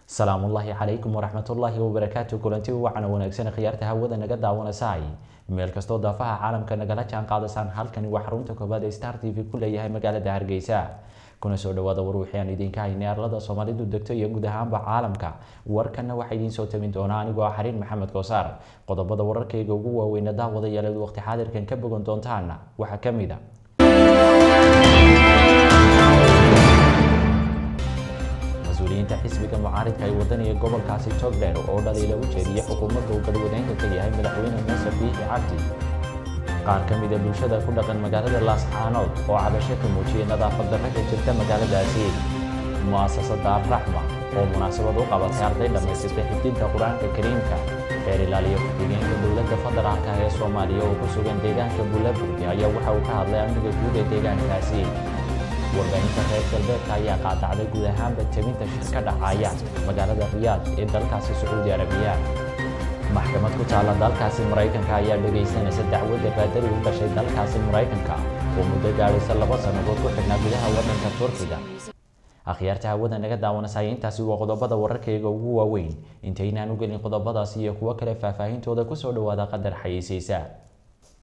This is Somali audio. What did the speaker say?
salaamullaahi calaykum waraxmatullaahi wabarakaatu kulanti wacan wanaagsan khiyaarta hawada naga daawanaysaay meel kastoo daafaha caalamka nagala jaan qaadasaan halkani waa xarunta koobaad ee star t v ku leeyahay magaalada hargeysa kuna soo dhawaada war wixii aan idinka haynay arlada soomaalidu degto iyo guud ahaanba caalamka warkana waxaa idiin soo tabin doonaa anigoo ah xariin maxamed koosaar qodobada wararkayga ugu waaweyna daawadayaaleed waqti xaadirkan ka bogan doontaan waxaa ka mid a mas-uuliyiinta xisbiga mucaaridka ay wadaniga gobolkaasi togdheer oo dhaliila u jeediya xukuumadda uu galwadeenka ka yahay madaxweyne muuse biixi cabdi qaar ka mid a bulshada ku dhaqan magaalada laascaanood oo cabasho ka muujiyay nadaafad darro ka jirta magaaladaasi mu'asasada alraxma oo munaasabad u qabatay arday dhammaystirtay xifdinta qur-aanka kariimka reer ilaaliya ku-xigeenka dowladda federaalka ee soomaaliya oo ku sugan deegaanka bullaburgi ayaa waxa uu ka hadlay amniga guud ee deegaankaasi warbaahinta reer galbeedka ayaa qaadacday guud ahaanba tebinta shir ka dhacaya magaalada riyaad ee dalkaasi sacuudi arabiya maxkamad ku taalla dalkaasi maraykanka ayaa dhegaysanaysa dacwadda baadari u dhashay dalkaasi maraykanka oo muddo gaadhaysa laba sannadood ku xidhnaa gudaha waddanka turkiga akhyaarta hawada naga daawanasaya intaasi waa qodobada wararkayga ugu waaweyn intaynaan u gelin qodobadaasi iyo kuwo kale faahfaahintooda kusoo dhawaada qadar xayeysiisa